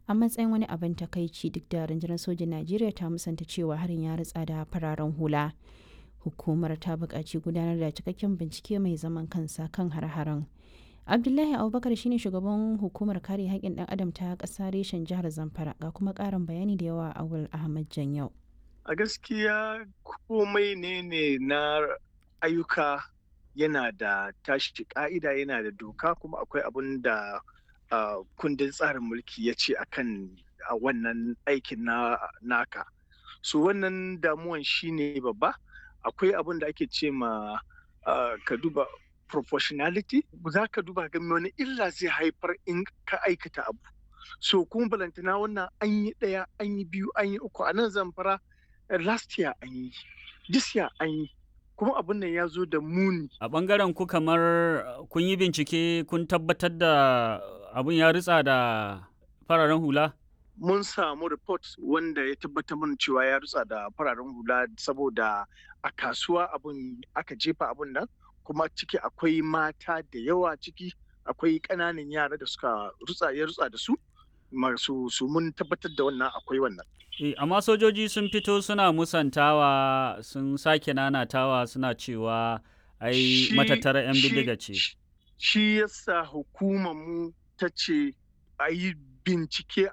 a matsayin wani abin takaici duk da rundunar sojin Najeriya ta musanta cewa harin ya ritsa da fararen hula. Hukumar ta buƙaci gudanar da cikakken bincike mai zaman kansa kan har-haren. Abdullahi Abubakar shine shugaban hukumar kare haƙƙin ɗan adam ta ƙasa reshen jihar Zamfara ga kuma ƙarin bayani da yawa a Awul Ahmad Janyau. A gaskiya komai ne ne na ayyuka yana da tashi ka'ida yana da doka kuma akwai abin da uh, kundin tsarin mulki ya ce akan a wannan aikin na naka so wannan damuwan shine babba akwai abin da ake ce ma uh, ka duba proportionality za ka duba ga wani illa zai haifar in ka aikata abu so kuma balantana wannan an yi ɗaya an yi biyu an yi uku a nan zamfara last year an yi this year an yi kuma abin nan ya zo da muni. A ɓangaren ku kamar kun yi bincike kun tabbatar da abin ya ritsa da fararen hula? Mun samu report wanda ya tabbatar mana cewa ya ritsa da fararen hula saboda a kasuwa abin aka jefa abin nan kuma ciki akwai mata da yawa ciki akwai ƙananan yara da suka rutsa ya rutsa da su masu su mun tabbatar da wannan akwai wannan. E, amma sojoji sun fito suna musantawa sun sake nanatawa suna cewa ai matattara 'yan bindiga ce. Shi yasa hukumar mu ta ce a yi bincike